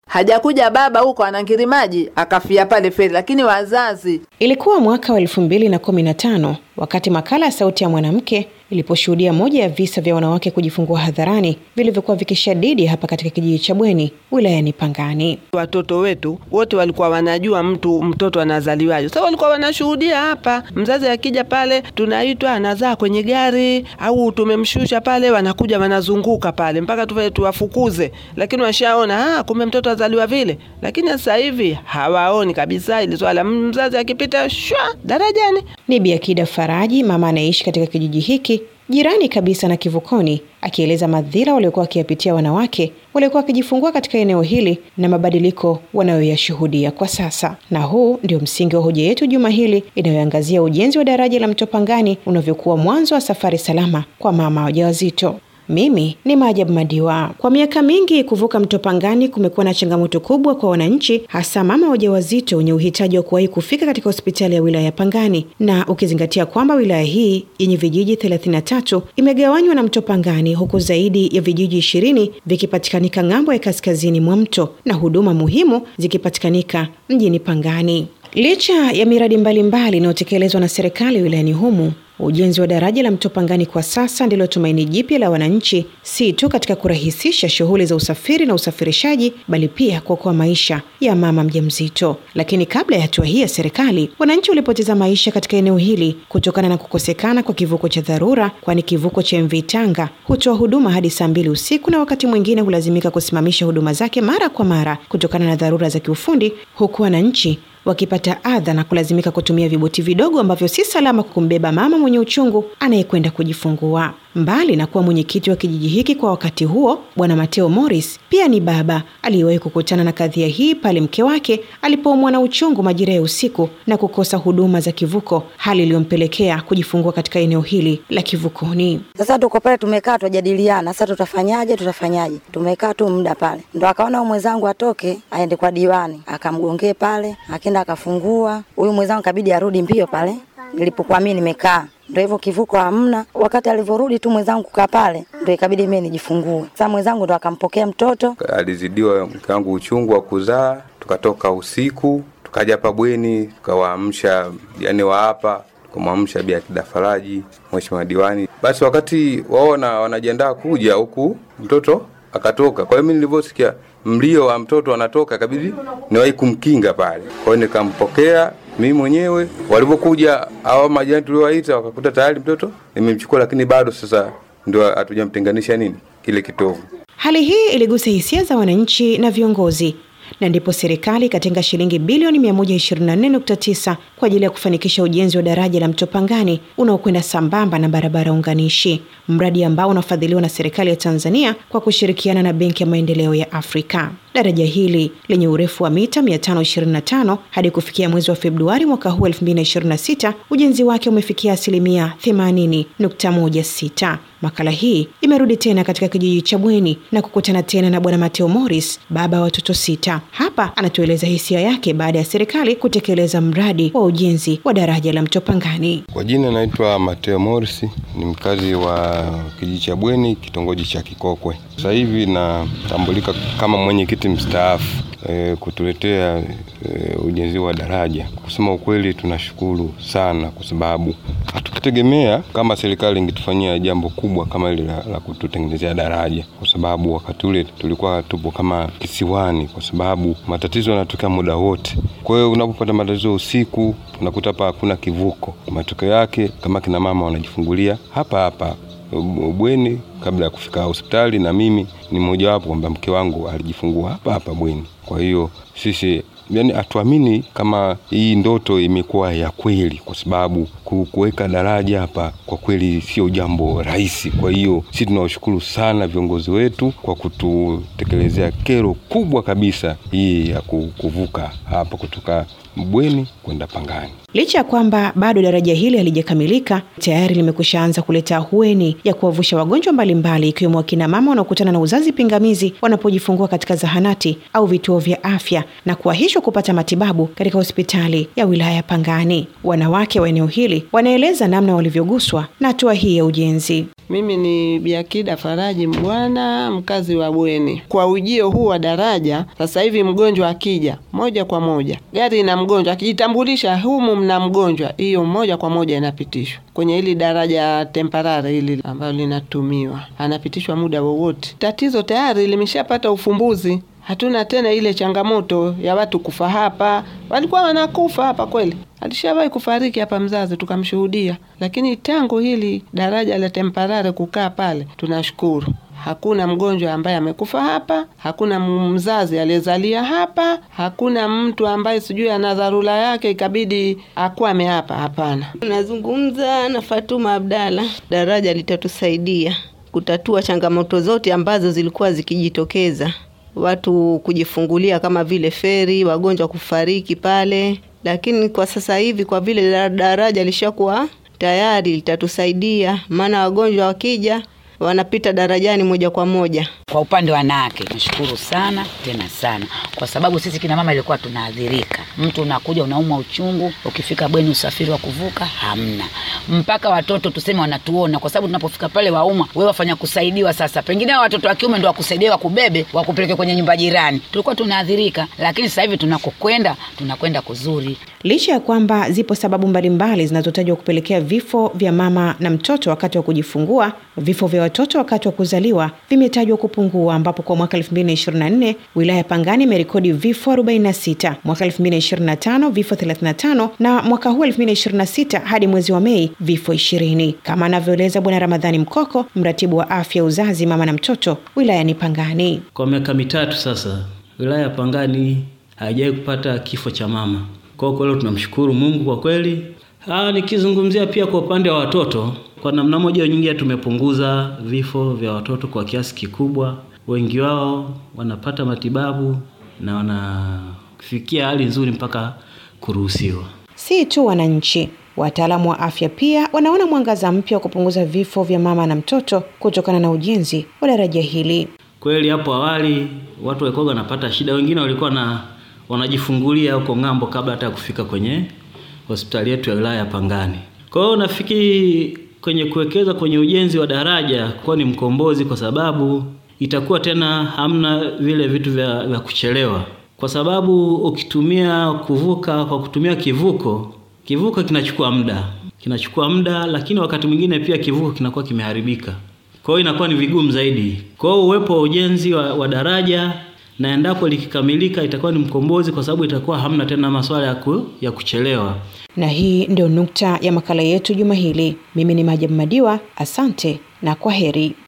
hajakuja baba huko anangiri maji akafia pale feri, lakini wazazi Ilikuwa mwaka wa elfu mbili na kumi na tano wakati makala ya Sauti ya Mwanamke iliposhuhudia moja ya visa vya wanawake kujifungua hadharani vilivyokuwa vikishadidi hapa katika kijiji cha Bweni wilayani Pangani. Watoto wetu wote walikuwa wanajua mtu mtoto anazaliwaje. Sasa walikuwa wanashuhudia hapa, mzazi akija pale, tunaitwa anazaa kwenye gari au tumemshusha pale, wanakuja wanazunguka pale mpaka tuwe tuwafukuze, lakini washaona ah, kumbe mtoto azaliwa vile. Lakini sasa hivi hawaoni kabisa ili swala, mzazi akipita shwa darajani Ni Bi Akida Faraji, mama anayeishi katika kijiji hiki jirani kabisa na kivukoni, akieleza madhira waliokuwa wakiyapitia wanawake waliokuwa wakijifungua katika eneo hili na mabadiliko wanayoyashuhudia kwa sasa. Na huu ndio msingi wa hoja yetu juma hili inayoangazia ujenzi wa daraja la Mto Pangani unavyokuwa mwanzo wa safari salama kwa mama wajawazito. Mimi ni Maajabu Madiwa. Kwa miaka mingi kuvuka mto Pangani kumekuwa na changamoto kubwa kwa wananchi, hasa mama wajawazito wenye uhitaji wa kuwahi kufika katika hospitali ya wilaya ya Pangani, na ukizingatia kwamba wilaya hii yenye vijiji 33 imegawanywa na mto Pangani, huku zaidi ya vijiji ishirini vikipatikanika ng'ambo ya kaskazini mwa mto na huduma muhimu zikipatikanika mjini Pangani. Licha ya miradi mbalimbali inayotekelezwa na serikali wilayani humu, ujenzi wa daraja la mto Pangani kwa sasa ndilo tumaini jipya la wananchi, si tu katika kurahisisha shughuli za usafiri na usafirishaji, bali pia kuokoa maisha ya mama mjamzito. Lakini kabla ya hatua hii ya serikali, wananchi walipoteza maisha katika eneo hili kutokana na kukosekana kwa kivuko cha dharura, kwani kivuko cha MV Tanga hutoa huduma hadi saa mbili usiku na wakati mwingine hulazimika kusimamisha huduma zake mara kwa mara kutokana na dharura za kiufundi, huku wananchi wakipata adha na kulazimika kutumia viboti vidogo ambavyo si salama kumbeba mama mwenye uchungu anayekwenda kujifungua. Mbali na kuwa mwenyekiti wa kijiji hiki kwa wakati huo, Bwana Mateo Morris pia ni baba aliyewahi kukutana na kadhia hii pale mke wake alipoumwa na uchungu majira ya usiku na kukosa huduma za kivuko, hali iliyompelekea kujifungua katika eneo hili la kivukoni. Sasa tuko pale tumekaa twajadiliana, sasa tutafanyaje, tutafanyaje. Tumekaa tu muda pale, ndo akaona huyu mwenzangu atoke aende kwa diwani, akamgongee pale, akaenda akafungua. Huyu mwenzangu kabidi arudi mbio pale nilipokuwa mimi nimekaa ndo hivyo kivuko hamna. Wakati alivyorudi tu mwenzangu kukaa pale, ndo ikabidi mimi nijifungue. Sasa mwenzangu ndo akampokea mtoto. Alizidiwa mke wangu uchungu wa kuzaa, tukatoka usiku tukaja hapa bweni, tukawaamsha yani wa hapa kumwamsha Bi Akida Faraji, mheshimiwa diwani. Basi wakati waona wanajiandaa kuja huku, mtoto akatoka. Kwa hiyo mimi nilivyosikia mlio wa mtoto anatoka, ikabidi niwahi kumkinga pale. Kwa hiyo nikampokea mimi mwenyewe. Walivyokuja hao majirani tuliowaita, wakakuta tayari mtoto nimemchukua, lakini bado sasa ndio hatujamtenganisha nini kile kitovu. Hali hii iligusa hisia za wananchi na viongozi na ndipo serikali ikatenga shilingi bilioni 124.9 kwa ajili ya kufanikisha ujenzi wa daraja la mto Pangani unaokwenda sambamba na barabara unganishi, mradi ambao unafadhiliwa na serikali ya Tanzania kwa kushirikiana na Benki ya Maendeleo ya Afrika. Daraja hili lenye urefu wa mita 525 hadi kufikia mwezi wa Februari mwaka huu 2026, ujenzi wake umefikia asilimia 80.16. Makala hii imerudi tena katika kijiji cha Bweni na kukutana tena na Bwana Mateo Morris, baba wa watoto sita. Hapa anatueleza hisia yake baada ya serikali kutekeleza mradi wa ujenzi wa daraja la mto Pangani. Kwa jina naitwa Mateo Morris, ni mkazi wa kijiji cha Bweni, kitongoji cha Kikokwe. Sasa hivi natambulika kama mwenyekiti mstaafu e, kutuletea e, ujenzi wa daraja. Kusema ukweli, tunashukuru sana kwa sababu hatukutegemea kama serikali ingetufanyia jambo kubwa kama hili la, la kututengenezea daraja, kwa sababu wakati ule tulikuwa tupo kama kisiwani, kwa sababu matatizo yanatokea muda wote. Kwa hiyo unapopata matatizo usiku, unakuta hapa hakuna kivuko. Matokeo yake kama kina mama wanajifungulia hapa hapa bweni kabla ya kufika hospitali, na mimi ni mmojawapo kwamba mke wangu alijifungua hapa hapa bweni. Kwa hiyo sisi yani hatuamini kama hii ndoto imekuwa ya kweli, kwa sababu kuweka daraja hapa kwa kweli sio jambo rahisi. Kwa hiyo sisi tunawashukuru sana viongozi wetu kwa kututekelezea kero kubwa kabisa hii ya kuvuka hapa kutoka Mbweni kwenda Pangani. Licha ya kwamba bado daraja hili halijakamilika, tayari limekushaanza kuleta ahueni ya kuwavusha wagonjwa mbalimbali ikiwemo wakina mama wanaokutana na uzazi pingamizi wanapojifungua katika zahanati au vituo vya afya na kuahishwa kupata matibabu katika hospitali ya wilaya ya Pangani. Wanawake wa eneo hili wanaeleza namna walivyoguswa na hatua hii ya ujenzi. Mimi ni Biakida Faraji Mbwana, mkazi wa Bweni. Kwa ujio huu wa daraja, sasa hivi mgonjwa akija moja kwa moja, gari ina mgonjwa akijitambulisha, humu mna mgonjwa, hiyo moja kwa moja inapitishwa kwenye hili daraja temparare hili ambalo linatumiwa, anapitishwa muda wowote. Tatizo tayari limeshapata ufumbuzi. Hatuna tena ile changamoto ya watu kufa hapa. Walikuwa wanakufa hapa kweli, alishawahi kufariki hapa mzazi, tukamshuhudia. Lakini tangu hili daraja la temparare kukaa pale, tunashukuru hakuna mgonjwa ambaye amekufa hapa, hakuna mzazi aliyezalia hapa, hakuna mtu ambaye sijui ana dharura yake ikabidi akwame hapa. Hapana. Nazungumza na Fatuma Abdalla. Daraja litatusaidia kutatua changamoto zote ambazo zilikuwa zikijitokeza, watu kujifungulia kama vile feri, wagonjwa kufariki pale. Lakini kwa sasa hivi kwa vile daraja lishakuwa tayari, litatusaidia maana wagonjwa wakija wanapita darajani moja kwa moja. Kwa upande wa wanawake, nashukuru sana tena sana, kwa sababu sisi kina mama ilikuwa tunaadhirika. Mtu unakuja unaumwa uchungu, ukifika bweni usafiri wa kuvuka hamna, mpaka watoto tuseme wanatuona, kwa sababu tunapofika pale wauma, wewe wafanya kusaidiwa. Sasa pengine watoto wa kiume ndo wakusaidia, wakubebe, wakupeleke kwenye nyumba jirani, tulikuwa tunaadhirika, lakini sasa hivi tunakokwenda, tunakwenda kuzuri. Licha ya kwamba zipo sababu mbalimbali zinazotajwa kupelekea vifo vya mama na mtoto wakati wa kujifungua, vifo vya watoto wakati wa kuzaliwa vimetajwa kupungua, ambapo kwa mwaka 2024 wilaya ya Pangani imerekodi vifo 46, mwaka 2025 vifo 35 na mwaka huu 2026 hadi mwezi wa Mei vifo 20, kama anavyoeleza Bwana Ramadhani Mkoko, mratibu wa afya uzazi, mama na mtoto wilayani Pangani. Kwa miaka mitatu sasa wilaya ya Pangani haijawahi kupata kifo cha mama. Kwa hiyo leo tunamshukuru Mungu kwa kweli. Ah, nikizungumzia pia kwa upande wa watoto, kwa namna moja au nyingine tumepunguza vifo vya watoto kwa kiasi kikubwa. Wengi wao wanapata matibabu na wanafikia hali nzuri mpaka kuruhusiwa. Si tu wananchi, wataalamu wa afya pia wanaona mwangaza mpya wa kupunguza vifo vya mama na mtoto kutokana na ujenzi wa daraja hili. Kweli hapo awali watu walikuwa wanapata shida, wengine walikuwa na wanajifungulia huko ng'ambo kabla hata ya kufika kwenye hospitali yetu ya wilaya ya Pangani. Kwa hiyo nafikiri kwenye kuwekeza kwenye ujenzi wa daraja kuwa ni mkombozi, kwa sababu itakuwa tena hamna vile vitu vya, vya kuchelewa, kwa sababu ukitumia kuvuka kwa kutumia kivuko, kivuko kinachukua muda, kinachukua muda, lakini wakati mwingine pia kivuko kinakuwa kimeharibika, kwa hiyo inakuwa ni vigumu zaidi. Kwa hiyo uwepo wa ujenzi wa, wa daraja na endapo likikamilika itakuwa ni mkombozi, kwa sababu itakuwa hamna tena masuala ya, ku, ya kuchelewa. Na hii ndio nukta ya makala yetu juma hili. Mimi ni Majabu Madiwa, asante na kwa heri.